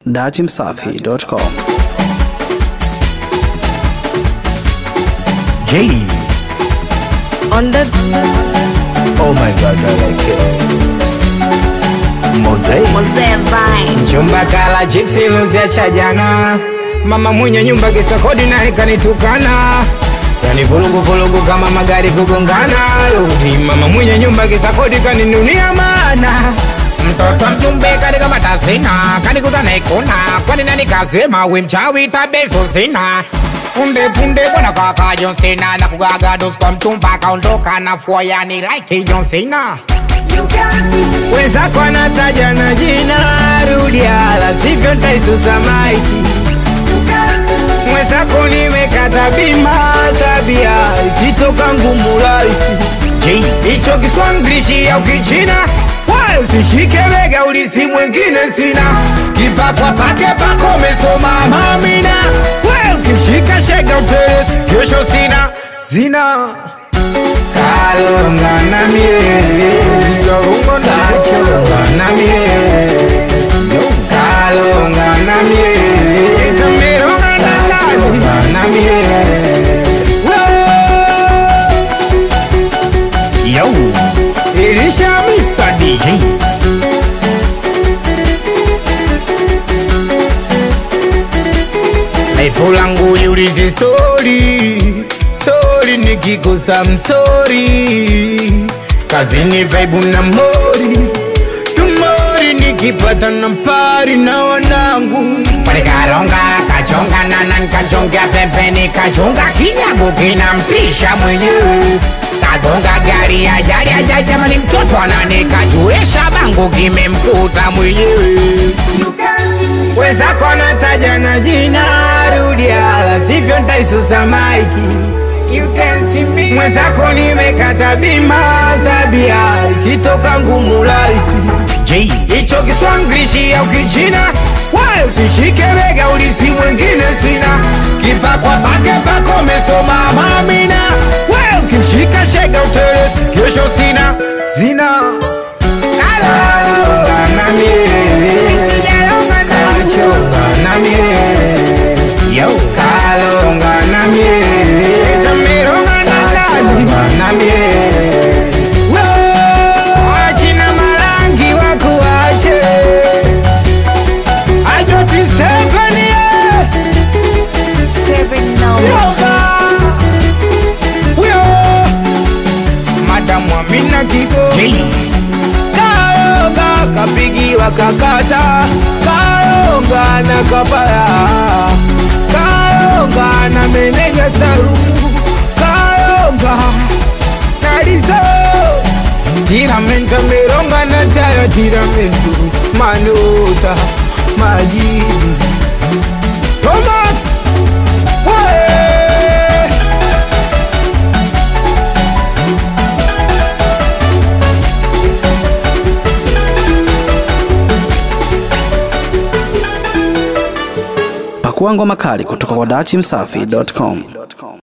datimsafi.com. J. On the Oh my god, I like it. Mosaic. Mzee Vine. Chumba kala chipsi luzia cha jana, mama mwenye nyumba kisa kodi naye kanitukana, yani vulugu vulugu kama magari kugongana. Rudi mama mwenye nyumba kisa kodi kaninunia maana mtoto mjumbe katika matasina kanikuta naikuna kwani nani kasema we mchawi tabeso sina punde punde bwana kaka John Cena na kugaga dos kwa mchumba kaondoka na fua yani like John Cena wenzako anataja na jina rudia, la sivyo ntaisusa maiki. Mwenzako nimekata bima sabia, ikitoka ngumu laiti J. hicho Kiswahili au Kichina wala usishike bega, ulisi mwingine sina kipakwa pake pako umesoma mamina, we ukimshika shega utelezi, kesho sina sina kalonga na mie kachonga na mie kalonga na mie tameronga na nani na mie Yo. ilisha Mr. DJ Laifu langu liulize sori sori, nikikosa msori, kazini vaibu na mori tumori, nikipata na pari na wanangu Palikaronga kachonga nana nkachonga pembeni kachonga kinyago kinamtisha mwenyewe kagonga gari ajali ajali jamani mtoto ananikachuesha bango kimemkuta mwenyewe wenzako anataja na jina rudia, la sivyo ntaisusa maiki. Mwenzako nimekata bima sabia, ikitoka ngumu laiti J. hicho Kiswahili au Kichina, wala usishike bega, ulisi mwingine sina kipakwa pake pako umesoma mamina, we ukimshika shega utelezi, kesho sina sina kalonga na mie kachonga na mie Yo. kalonga na mie tameronga na nani na mie wachina marangi wakuache ajotisevenie Seven now. Yoba Wyo Madamu Amina Kigo J. Kaonga kapigiwa kakata Kaonga na kapaya Kaonga na meneja saru Kaonga na lizo Tiramento meronga na tayo tiramento Manota majibu Romax Wee! Pakua ngoma kali kutoka kwa datimsafi.com.